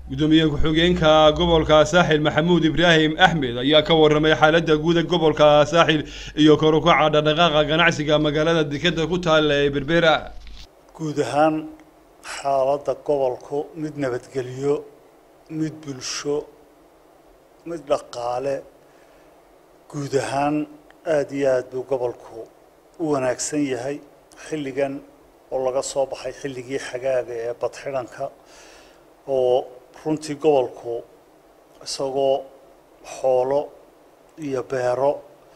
gudoomiye ku-xigeenka gobolka saaxil maxamuud ibraahim axmed ayaa ka waramay xaaladda guud ee gobolka saaxil iyo kor u kaca dhaqdhaqaaqa ganacsiga magaalada dekeda ku taalla ee berbera guud ahaan xaaladda gobolku mid nabadgelyo mid bulsho mid dhaqaale guud ahaan aada iyo aada buu gobolku u wanaagsan yahay xilligan oo laga soo baxay xilligii xagaaga ee badxidhanka oo runtii gobolku isagoo xoolo iyo beero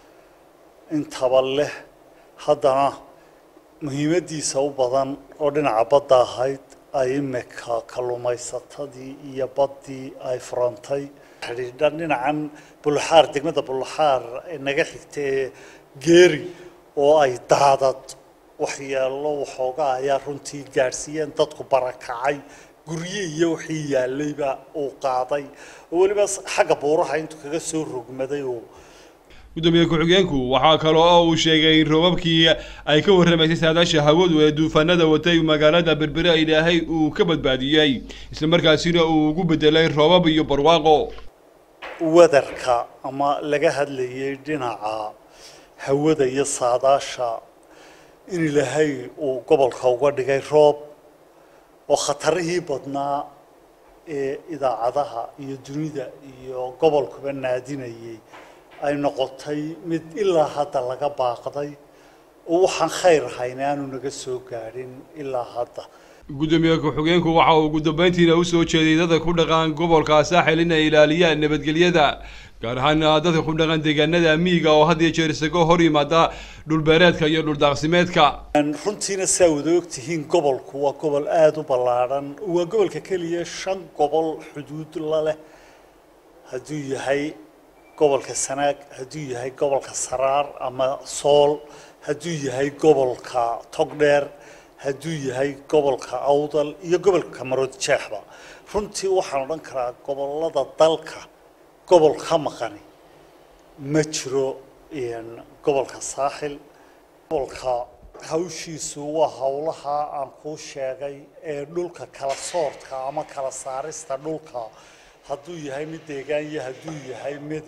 intaba leh haddana muhiimaddiisa u badan oo dhinaca badda ahayd ay imika kalluumaysatadii iyo baddii ay furantay xidhiidhan dhinacan bulaxaar degmada bulaxaar naga xigta ee geeri oo ay daadad waxyeelo waxoogaa ayaa runtii gaadhsiiyeen dadku barakacay gurye iyo wixii yaallayba uu qaaday oo weliba xagga buuraha intuu kaga soo rogmaday uu gudoomiye ku-xigeenku waxaa kale oo uu sheegay in roobabkii ay ka warramaysay saadaasha hawadu ee duufaanada watay magaalada berbere ilaahay uu ka badbaadiyey islamarkaasina uu ugu bedelay roobab iyo barwaaqo wadarka ama laga hadlayay dhinaca hawada iyo saadaasha in ilaahay uu gobolka uga dhigay roob oo khatarihii badnaa ee idaacadaha iyo dunida iyo gobolkuba naadinayay ay noqotay mid ilaa hadda laga baaqday oo waxaan khayr ahayn aanu naga soo gaadhin ilaa hadda gudoomiye ku-xigeenku waxa uu ugu dambeyntiina usoo jeeday dadka ku dhaqan gobolka saaxil inay ilaaliyaan nabadgelyada gaar ahaan dadka ku dhaqan deegaanada miyiga oo had iyo jeer isaga hor yimaada dhulbeereedka iyo dhuldaaqsimeedka runtiina saa wada ogtihiin gobolku waa gobol aada u ballaadhan waa gobolka keliya shan gobol xuduud la leh hadduu yahay gobolka sanaag hadduu yahay gobolka saraar ama sool hadduu yahay gobolka togdheer hadduu yahay gobolka awdal iyo gobolka marood jeexba runtii waxaan odhan karaa gobolada dalka gobol ka maqani ma jiro gobolka saaxil gobolka hawshiisu waa howlaha aan kuu sheegay ee dhulka kala soortka ama kala saarista dhulka hadduu yahay mid deegaan iyo hadduu yahay mid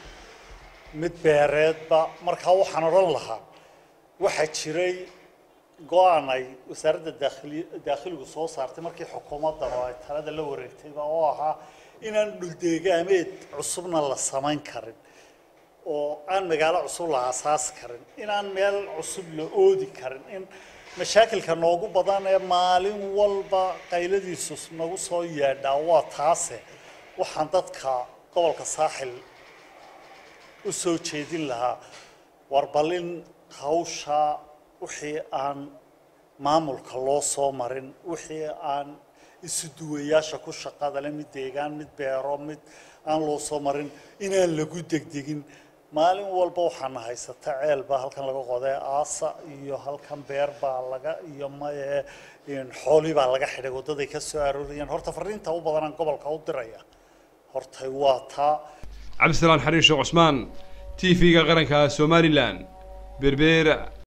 mid beereedba markaa waxaan odhan lahaa waxaa jiray go-aan ay wasaaradda daakhili daakhiligu soo saartay markii xukuumaddan oo ay talada la wareegtayba oo ahaa inaan dhuldeegaameed cusubna la samayn karin oo aan magaalo cusub la aasaasi karin inaan meel cusub la oodi karin in mashaakilka noogu badan ee maalin walba qayladiisu nagu soo yeedhaa waa taase waxaan dadka gobolka saaxil u soo jeedin lahaa warbalin hawsha wixii aan maamulka loo soo marin wixii aan isu duwayaasha ku shaqada le mid deegaan mid beero mid aan loo soo marin inaan lagu degdegin maalin walba waxaana haysata ceel baa halkan laga qoday aasa iyo halkan beer baa laga iyo maye xoolii baa laga xidhay waddaday ka soo aroorayaan horta fariinta u badanaan gobolka u diraya hortay waa taa cabdisalaan xariin sheekh cusmaan t v-ga qaranka somalilan berbera